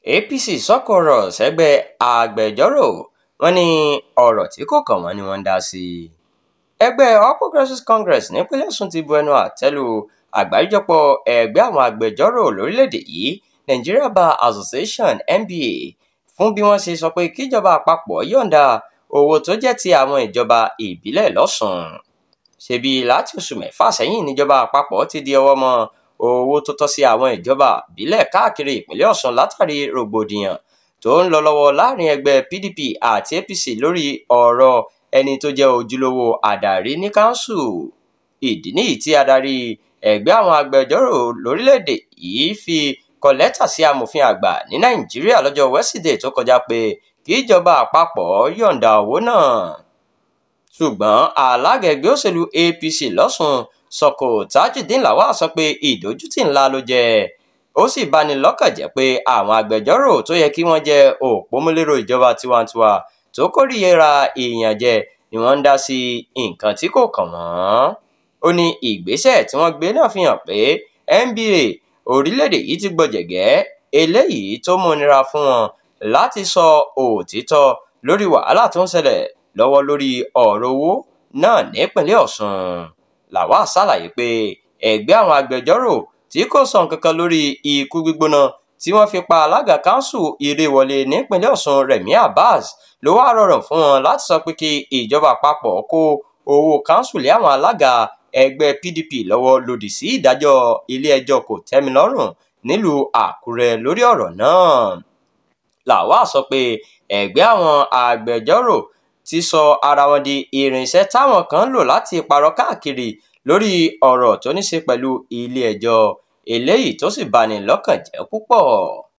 apc sọ̀kò ọ̀rọ̀ sẹ́gbẹ́ agbẹjọ́rò wọn ní ọ̀rọ̀ tí kò kàn wọ́n ni wọ́n ń dá sí i ẹgbẹ́ all progressives congress nípínlẹ̀ ọ̀ṣun ti bu ẹnu àtẹ́ lu àgbáríjọpọ̀ ẹgbẹ́ àwọn agbẹjọ́rò lórílẹ̀‐èdè yìí nigeria bar association nba fún bí wọ́n ṣe sọ pé kíjọba àpapọ̀ yọ̀ǹda owó tó jẹ́ ti àwọn ìjọba ìbílẹ̀ lọ́sùn ṣebí láti oṣù mẹ́fà sẹ́yìn níjọba àpapọ̀ ti di ọwọ́ mọ́ owó tó tọ́ sí àwọn ìjọba ìbílẹ̀ káàkiri ìpínlẹ̀ ọ̀ṣun látàrí rògbòdìyàn tó ń lọ lọ́wọ́ láàrin ẹgbẹ́ pdp àti apc lórí ọ̀rọ̀ ẹni tó jẹ́ ojúlówó adarí ní káńsù ìdí nìyí tí adarí ẹgbẹ́ àwọn agbẹjọ́rò lórílẹ̀‐èdè yìí fi kọ lẹ́tà sí amòfin àgbà ní nàìjíríà lọ́jọ́ wẹ́sídẹ̀ẹ́ tó kọjá pé kí ìjọba àpapọ̀ yọ̀ǹda owó náà ṣùgbọ́n alága ẹgbẹ́ òṣèlú apc lọ́sùn sọ̀kò tajudeen lawal sọ pé ìdójútì ńlá ló jẹ́ ó sì bani lọ́kàn jẹ́ pé àwọn agbẹjọ́rò tó yẹ kí wọ́n jẹ́ òpómúlérò ìjọba tiwantiwa tó kórìíra ìyànjẹ ni wọ́n ń dá sí nǹkan tí kò kàn wọ́n ó ní ìgbésẹ̀ tí wọ́n gbé náà fi hàn pé nba orílẹ̀-èdè yìí ti gbọ̀jẹ̀gẹ́ eléyìí tó múnira fún wọn láti sọ òtítọ́ lórí wàhálà tó ń ṣẹlẹ̀ lọ́wọ́ lórí ọ̀rọ̀ owó náà nípínlẹ̀ ọ̀ṣun làwa ṣàlàyé pé ẹgbẹ́ àwọn agbẹjọ́rò tí kò sọ nǹkan kan lórí ikú gbígbóná tí wọ́n fi pa alága kanṣu ìrèwọlé nípínlẹ̀ ọ̀ṣun rẹ̀mí abbas ló wá rọrùn fún wọn láti sọ pé kí ìjọba àpapọ̀ kó owó kanṣu lé àwọn alága ẹgbẹ́ pdp lọ́wọ́ lòdì sí ìdájọ́ ilé-ẹjọ́ kò tẹ́milọ́rùn nílùú àkúrẹ́ lórí ọ̀rọ̀ náà làwa sọ pé ẹgbẹ́ àwọn agbẹjọ́rò ti sọ ara wọn di irinṣẹ́ táwọn kan ń lò láti parọ́ káàkiri lórí ọ̀rọ̀ tó ní ṣe pẹ̀lú ilé-ẹjọ́ eléyìí tó sì bani lọ́kàn jẹ́ púpọ̀